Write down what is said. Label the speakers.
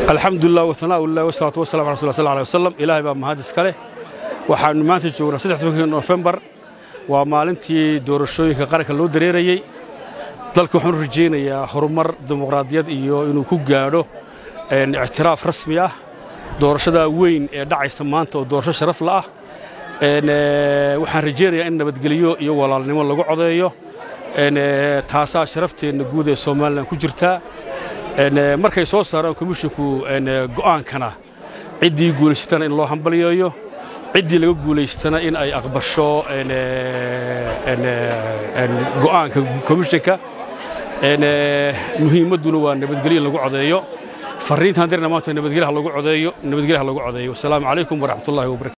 Speaker 1: alxamdulilah waanaaullah wasalaatu wasalam ala rasul sl alay wasalam ilaahay baa mahad iska leh waxaannu maanta joognaa saddextobankii nofembar waa maalintii doorashooyinka qaranka loo dareerayey dalka waxaanu rajaynayaa horumar dimuqraadiyad iyo inuu ku gaadho ictiraaf rasmi ah doorashadaa weyn ee dhacaysa maanta oo doorasho sharaf la ah waxaan rajaynayaa in nabadgelyo iyo walaalnimo lagu codeeyo taasaa sharafteenna guud ee somalilan ku jirtaa markay soo saaraan komishinku go'aankana ciddii guulaysatana in loo hambalyeeyo ciddii laga guulaystana in ay aqbasho go'aanka komishinka muhiimadduna waa nabadgelyo in lagu codeeyo farriintaan dirna maanta nabadgelyaha lagu codeeyo nabadgelyaha lagu codeeyo wasalaamu calaykum waraxmatullahi wabarakatu